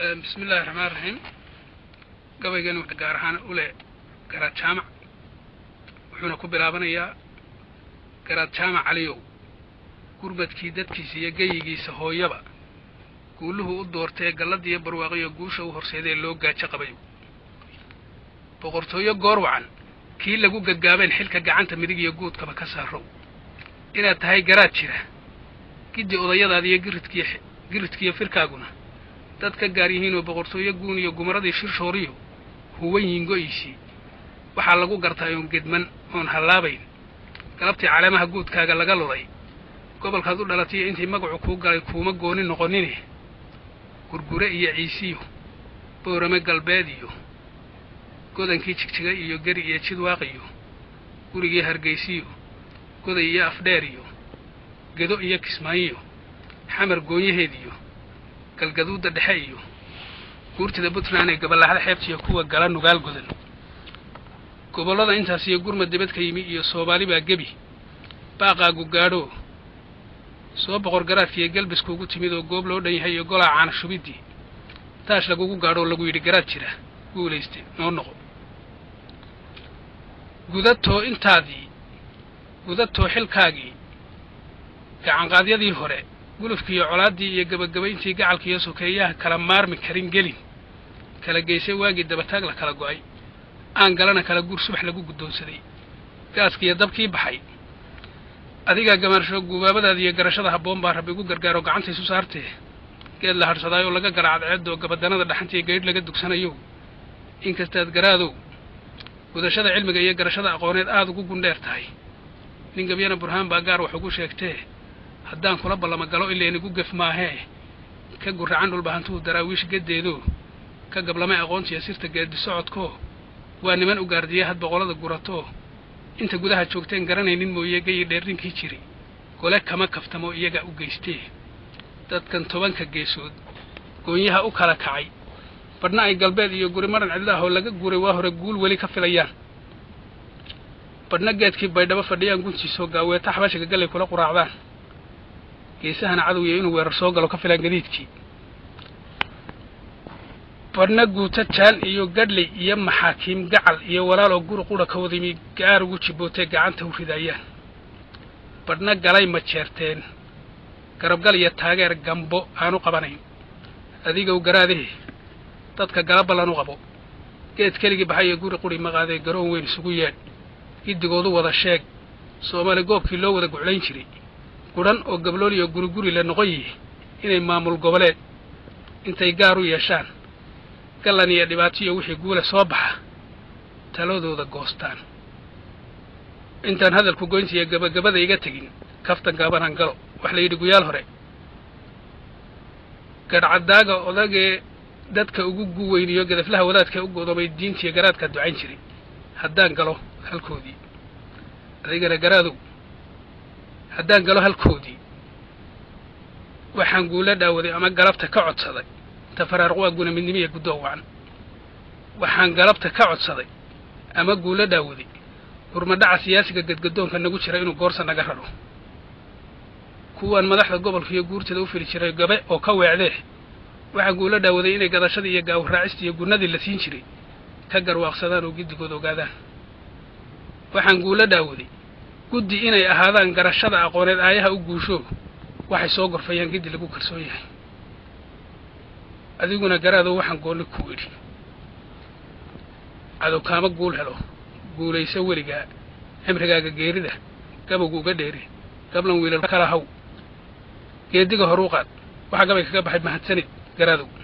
bismi illaahi raxmaan raxiim gabaygan wuxuu gaar ahaan u leh garaad jaamac wuxuuna ku bilaabanayaa garaad jaamac caliyow gurmadkii dadkiisa iyo geyigiisa hooyaba guuluhu u doortee galladiiyo barwaaqiyo guusha u horseedee loo gaajo qabayo boqortooyo goor wacan kii lagu gaggaabeen xilka gacanta midig iyo guudkaba ka saarow inaad tahay garaad jira giddi odayadaada iyo giridkiyo giridkiiyo firkaaguna dad ka gaar yihiinoo boqortooyo guun iyo gumaradii shirshooriyo huwan yiin go'iisii waxaa lagu gartaa oon gedman oon hallaabayn galabtii caleemaha guudkaaga laga luday gobolkaad u dhalatayo intii magacu kuu galay kuuma gooni noqonine gurgure iyo ciisiyo boorame galbeed iyo godankii jigjiga iyo geri iyo jidwaaq iyo gurigii hargaysiyo goday iyo afdheer iyo gedo iyo kismaayiyo xamar goonyaheed iyo galgaduudda dhexe iyo guurtida puntland ee gaballaxda xeebtiyo kuwa gala nugaal godan gobollada intaas iyo gurmad dibad ka yimi iyo soomaali baa gebi baaqaagu gaadhoo soo boqor garaadkiiyo galbiskuugu timid oo goob loo dhan yahay iyo golaa caana shubiddii taash lagugu gaadhoo lagu yidhi garaad jira guulayste noo noqo gudatoo intaadii gudatoo xilkaagii gacanqaadyadii hore gulufkiiyo colaaddii iyo gebagabayntii gacalkiiyo sokeeyaha kala maarmi karin gelin kala geysay waagii dabataag la kala go'ay aan galana kala guur subax lagu guddoonsaday gaaskiiyo dabkii baxay adigaa gamaarsho gubaabadaada iyo garashada habboon baa rabbi igu gargaaro gacanta isu saartee geed la hadhsadaayoo laga gala cadceeddoo gabadanada dhaxantiiyo gaydh laga dugsanayo inkastaad garaadow gudashada cilmiga iyo garashada aqooneed aada ugu gundheer tahay nin gabyana burhaan baa gaar wax ugu sheegtee haddaan kula ballama galo ilaynigu gef maahee ka gurracan dhulbahantuhu daraawiish geddeedoo ka gablamay aqoontiiyo sirta geeddi socodkoo waa niman u gaardiya had boqollada guratoo inta gudaha joogteen garanaynin mooye geyi dheerninkii jiri gole kama kaftamo iyagaa u geystee dadkan tobanka geesood goonyaha u kala kacay badhna ay galbeed iyo guri maran cidlaahoo laga guuray waa hore guul weli ka filayaan badhna geedkii baydhabo fadhiyaan guntiisoo gaaweeta xabashiga gallay kula quraacdaan geesahana cadowya inuu weerar soo galo ka filaan gadiidkii badhna guuta jaan iyo gadhley iyo maxaakiim gacal iyo walaal oo guri qudha ka wadimi gaar ugu jibbootee gacanta u ridaayaan badhna galay ma jeerteen garabgal iyo taageer gambo aanu qabanayn adigow garaadee dadka gala ballan u qabo geed keligii baxay iyo guri quri maqaadee garoon weyn isugu yeedh giddigoodu wada sheeg soomaali goobkii loo wada guclayn jiray gudhan oo gablool iyo guriguri la noqon yihi inay maamul goboleed intay gaar u yeeshaan gallan iyo dhibaatiyo wixii guule soo baxa taladooda goostaan intaan hadalku goyntiiyo gabagabada iga tegin kaftan gaabanaan galo wax la yidhi guyaal hore gadhcaddaaga odagee dadka ugu guweyniyo gadaflaha wadaadka u godoomay diintiiyo garaadkaa ducayn jiray haddaan galo halkoodii adigana garaadow haddaan galo halkoodii waxaan guula dhaawaday ama galabta ka codsaday tafaraarq waa guna midnimiya guddoo wacan waxaan galabta ka codsaday ama guula dhaawaday hurmadhaca siyaasiga gadgadoonka nagu jira inuu goorsa naga raro kuwaan madaxda gobolka iyo guurtada u fili jiray gabe oo ka weecdee waxaan guula dhaawaday inay gadashadii iyo gaawaraacista iyo gunnadii la siin jiray ka garwaaqsadaan oo giddigood ogaadaan waxaan guula dhaawaday guddi inay ahaadaan garashada aqooneed aayaha u guusho waxay soo gorfayaan giddi lagu kalsoon yahay adiguna garaadow waxaan goonni ku idhi cadow kaama guul helo guulayso weligaa cimrigaaga geerida gabowgu uga dheeri gablan wiilal kala haw geediga horuu qaad waxaa gabay kaga baxay mahadsanid garaadow